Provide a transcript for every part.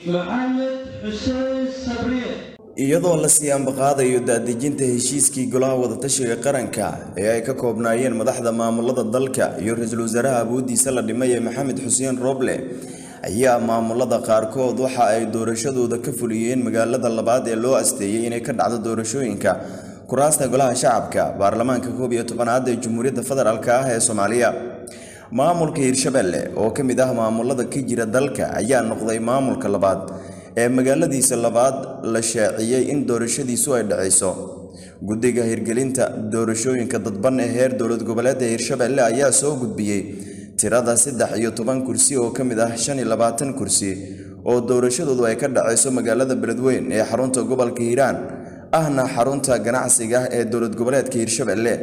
maxamed xuseen sabriye iyadoo la sii ambaqaadayo daadejinta heshiiskii golaha wadatashiga qaranka ee ay ka koobnaayeen madaxda maamulada dalka iyo ra-iisul wasaaraha awoodiisa la dhimay ee maxamed xuseen roble ayaa maamulada qaarkood waxa ay doorashadooda ka fuliyeen magaalada labaad ee loo asteeyey inay ka dhacdo doorashooyinka kuraasta golaha shacabka baarlamaanka koob iyo tobanaad ee jamhuuriyadda federaalk ah ee soomaaliya maamulka hirshabelle oo ka mid ah maamulada ka jira dalka ayaa noqday maamulka labaad ee magaaladiisa labaad la shaaciyey in doorashadiisu ay dhacayso guddiga hirgelinta doorashooyinka dadban ee heer dowlad goboleedka hirshabelle ayaa soo gudbiyey tirada saddex iyo toban kursi oo ka mid ah shan iyo labaatan kursi oo doorashadoodu ay ka dhacayso magaalada beledweyn ee xarunta gobolka hiiraan ahna xarunta ganacsiga ee dowlad goboleedka hirshabelle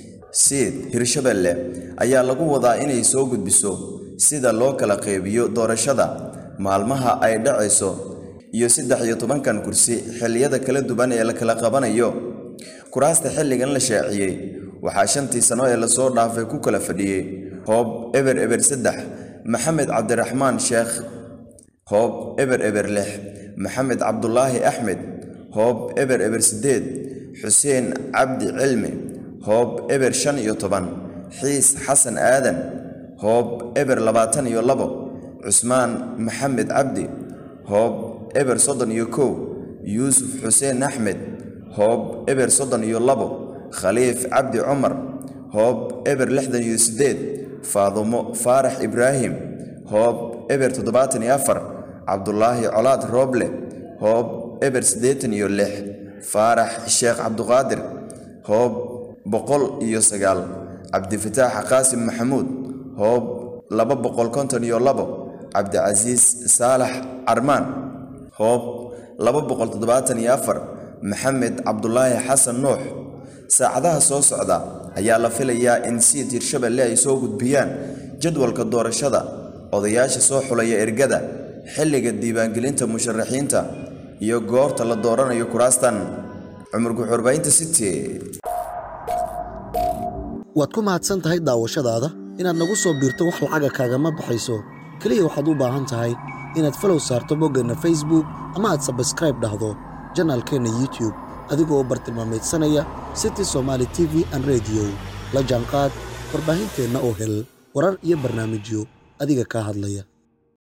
siid hirshabelle ayaa lagu wadaa inay soo gudbiso sida loo kala qeybiyo doorashada maalmaha ay dhacayso iyo saddex iyo tobankan kursi xilliyada kala duwan ee la kala qabanayo kuraasta xilligan la shaaciyey waxaa shantii sano ee lasoo dhaafay ku kala fadhiyey hoob eber eber saddex maxamed cabdiraxmaan sheekh hoob eber eber lix maxamed cabdulaahi axmed hoob eber eber siddeed xuseen cabdi cilmi hoob eber shan iyo toban xiis xasan aadan hoob eber labaatan iyo labo cusmaan maxamed cabdi hoob eber soddon iyo kow yuusuf xuseen axmed hoob eber soddon iyo labo khaliif cabdi cumar hoob eber lixdan iyo siddeed faadumo faarax ibraahim hoob eber toddobaatan iyo afar cabdulaahi colaad rooble hoob eber siddeetan iyo lix faarax sheekh cabduqaadir hoob boqol iyo sagaal cabdifataax qaasim maxamuud hoob laba boqol konton iyo labo cabdicasiis saalax carmaan hoob laba boqol toddobaatan iyo afar maxamed cabdulaahi xasan nuux saacadaha soo socda ayaa la filayaa in siid hirshabelle ay soo gudbiyaan jadwalka doorashada odayaasha soo xulaya ergada xilliga diiwaangelinta musharaxiinta iyo goorta la dooranayo kuraastan cumar guxurbaynta city waad ku mahadsan tahay daawashadaada inaad nagu soo biirto wax lacaga kaagama baxayso keliya waxaad u baahan tahay inaad falow saarto boggeenna facebook ama aad sabskraib dhahdo janaalkeenna youtube adigoo bartilmaamaydsanaya city somaali t v an rediyo la jaanqaad warbaahinteenna oo hel warar iyo barnaamijyo adiga kaa hadlaya